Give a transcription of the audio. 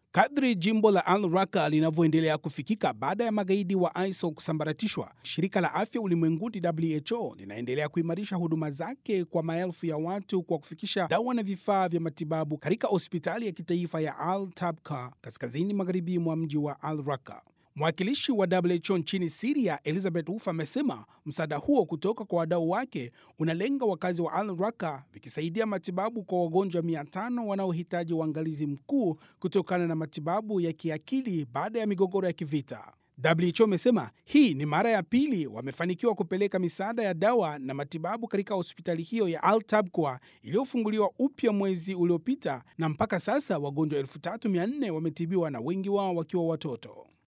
Kadri jimbo la Al Raqqa linavyoendelea kufikika baada ya magaidi wa ISIL kusambaratishwa, shirika la afya ulimwenguni WHO linaendelea kuimarisha huduma zake kwa maelfu ya watu kwa kufikisha dawa na vifaa vya matibabu katika hospitali ya kitaifa ya Al Tabqa kaskazini magharibi mwa mji wa Al Raqqa. Mwakilishi wa WHO nchini Siria, Elizabeth Wolf, amesema msaada huo kutoka kwa wadau wake unalenga wakazi wa Al Raqqa, vikisaidia matibabu kwa wagonjwa 500 wanaohitaji uangalizi mkuu kutokana na matibabu ya kiakili baada ya migogoro ya kivita. WHO imesema hii ni mara ya pili wamefanikiwa kupeleka misaada ya dawa na matibabu katika hospitali hiyo ya Al Tabqa iliyofunguliwa upya mwezi uliopita, na mpaka sasa wagonjwa 3400 wametibiwa na wengi wao wakiwa watoto.